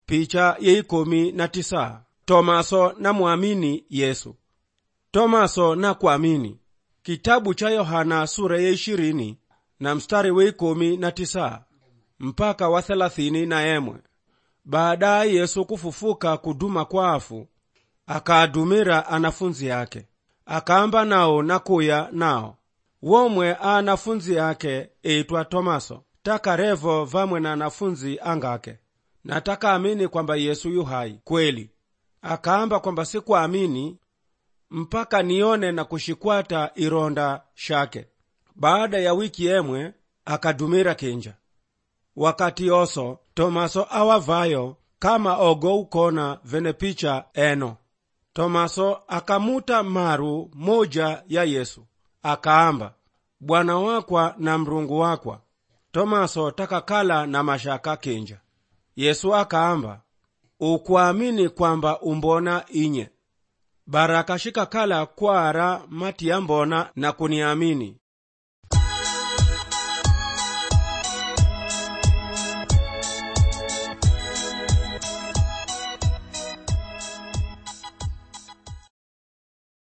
picha yeikomi na tisa tomaso namwamini yesu tomaso nakuamini kitabu cha yohana sura ya ishirini na mstari weikomi na tisa mpaka wa thelathini na emwe baadaye yesu kufufuka kuduma kwa afu akaadumira anafunzi yake akaamba nawo nakuya nawo womwe a anafunzi ake eitwa tomaso takarevo vamwe na anafunzi angake na takaamini kwamba yesu yu hai kweli akaamba kwamba sikuamini mpaka nione na kushikwata ironda shake baada ya wiki emwe akadumira kinja wakati oso tomaso awavayo kama ogo ukona vene picha eno tomaso akamuta maru moja ya yesu akaamba bwana wakwa na mrungu wakwa tomaso takakala na mashaka kinja yesu akaamba ukuamini kwamba umbona inye baraka shikakala kwara mati ya mbona na kuniamini